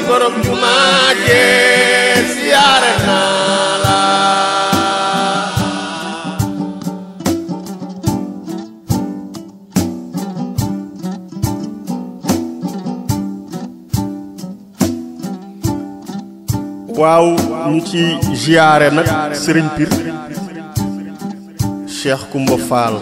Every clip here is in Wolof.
borom jumaa jee siyaare naa la waaw ñu ci ziyaare nag sëriñ Pir Cheikh Kumba Fall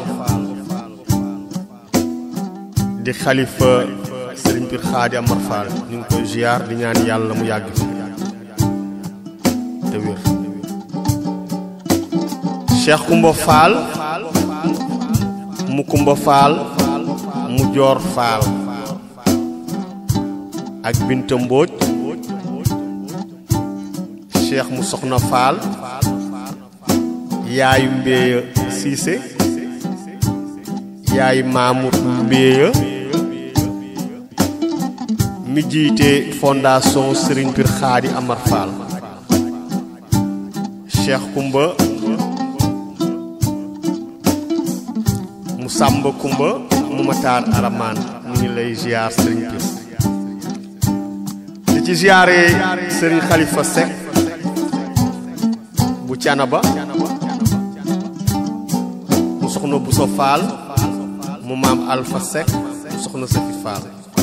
di xalifa sëriñ Pir Xaadi Amar Fall ñu ngi koy ziyaar di ñaan yàlla mu yàgg fi te wér Cheikh Kumba Fall mu Kumba Fall mu Joor Fall ak Binta Mbóoj cheikh mu soxna faal yaayu mbéya siise yaayu maamut mbéya mi jiite fondation Serigne Pir Xaadi Amar Fall cheikh kumba mu sàmba kumba mu mataar aramaan mu ngi lay ziar Serigne Pir di ci ziare Serigne Khalifa Seck bu canaba mu soxna bu so faal mu maam alpha sek mu soxna safi faal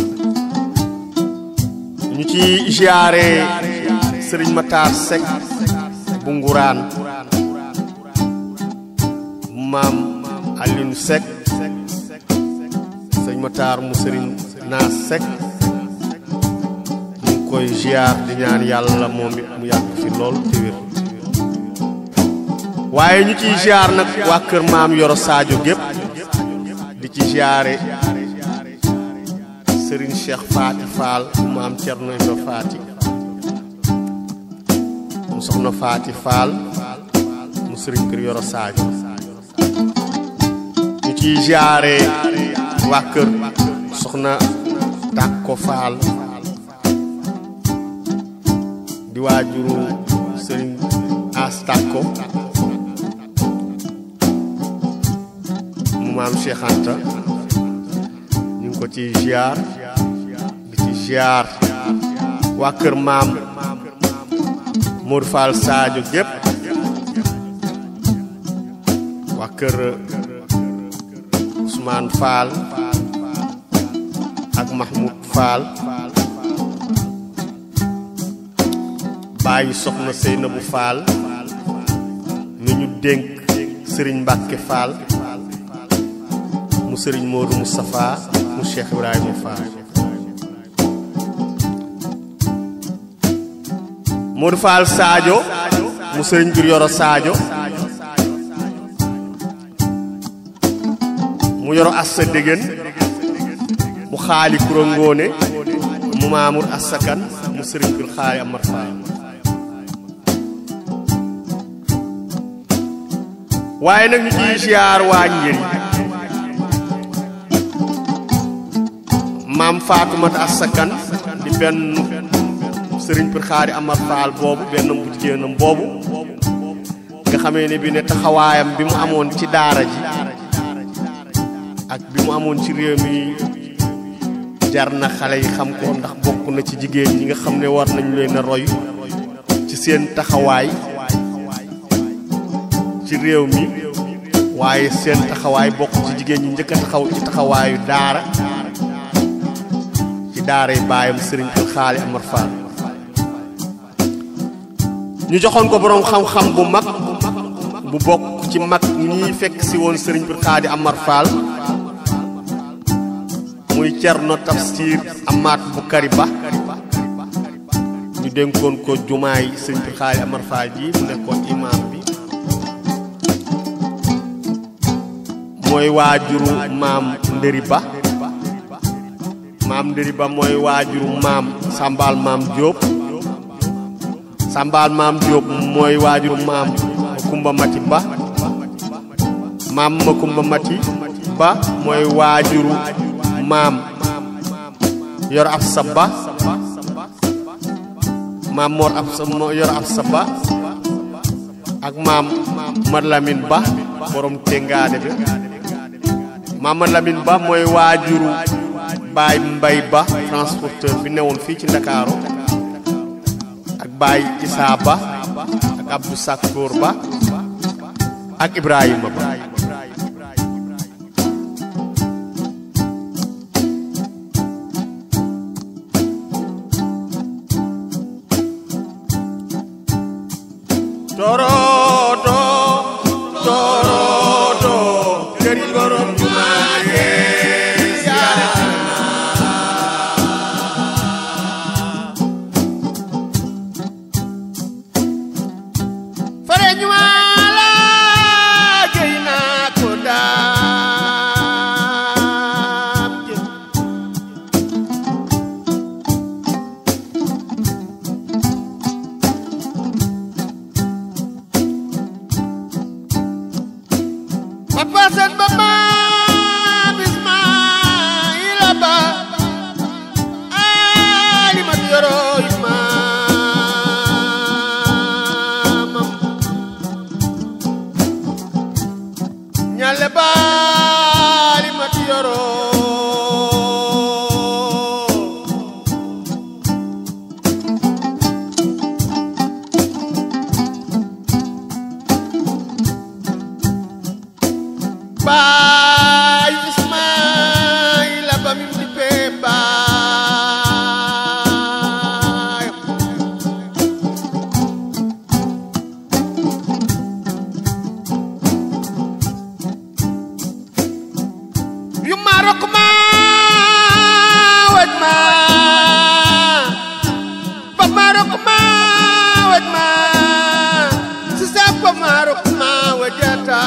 ñu ci ziare sëriñ mataar sek bu nguraan mu maam alinu sek sëriñ mataar mu sëriñ naas sek ñu ngi koy ziar di ñaan yàlla moom it mu yàgg fi lool te wér waaye ñu ciy ziar nag waa kër maam Yoro Sadio gépp di ci ziare Serigne Cheikh Faati Fall mu maam Cerno Ibra Faati mu soxna Faati Fall mu Serigne kër Yoro Sadio ñu ciy ziare waa kër soxna Tàkko Fall di waajuru Serigne As Tàkko maam Cheikh Anta ñu ngi ko ci ziar di ci ziar waa kër maam Modou Fall Sadio gépp waa kër Ousmane Fall ak Mahmoud Fall bàyyi soxna Seynabou Fall mi ñu dénk Serigne Mbacke Fall mu sëriñ Modou Moustapha mu Cheikh Ibrahima Fall Modou Fall Sadio mu sëriñ Pir Yoro Sadio mu yoro assa dégén mu xaali kuro ngóone mu Mamour Assa Kan mu sëriñ Pir xaali Amar Fall waaye nag ñu ciy ziar waa njëriñ maam Faatumata Assa Kan di benn sëriñ Pir Xaadi Amar Faal boobu benn bu jigéenam boobu nga xamee ne bi ne taxawaayam bi mu amoon ci daara ji ak bi mu amoon ci réew mi jar na xale yi xam ko ndax bokk na ci jigéen ñi nga xam ne war nañu leen a roy ci seen taxawaay ci réew mi waaye seen taxawaay bokk ci jigéen ñi njëkk a taxaw ci taxawaayu daara ci daara yi baayam sëriñ Pir Xaali Amar Fall ñu joxoon ko boroom xam-xam bu mag bu bokk ci mag ñi fekk si woon sëriñ Pir Xaali Amar Fall muy Cerno Tafsir Amaat Bukari Ba ñu dénkoon ko jumaay sëriñ Pir Xaali Amar Fall ji mu nekkoon imaam bi mooy waajuru maam Ndëri Ba maam Ndëri Ba mooy waajuru maam Sambal maam Diop Sambal maam Diop mooy waajuru maam Kumba Mati Ba maam ma Kumba Mati Ba mooy waajuru maam Yor Absa Ba maam Mor Absa Yor Absa Ba ak maam Mad Lamine Ba borom Tengaade bi maam Mad Lamine Ba mooy waajuru baay mbay ba transporteur bi newoon fii ci ndakaaru Baye Issa Ba ak Abdou Sakkour Ba ak Ibrahima Ba torodo torodo këri borom jumaa yee siyaare fare jumaa la gëy naa ko daam jëm Papa Sen ba maam Ismaila ba Ali ma yoro maamam ñale ba Ali ma yoro Baay Ismaila ba mi di pee baay yu Marok ma waj ma ba Marok ma waj ma si sa ba Marok ma wajata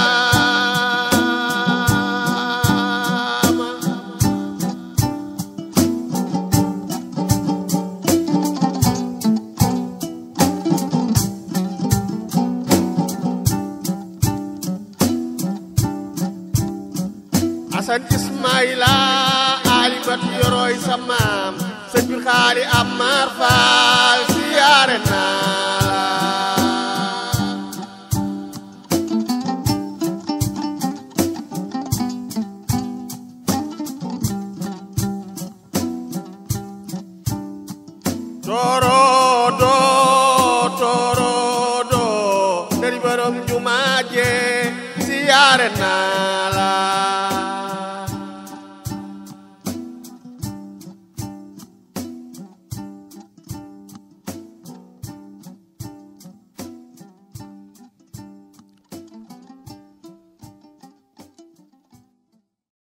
Asan Ismaila alimat yoroy sa maam sëñ bi xaali Amar Faal siyaare naa la torodo torodo dari borom jumaaje siyaare naa la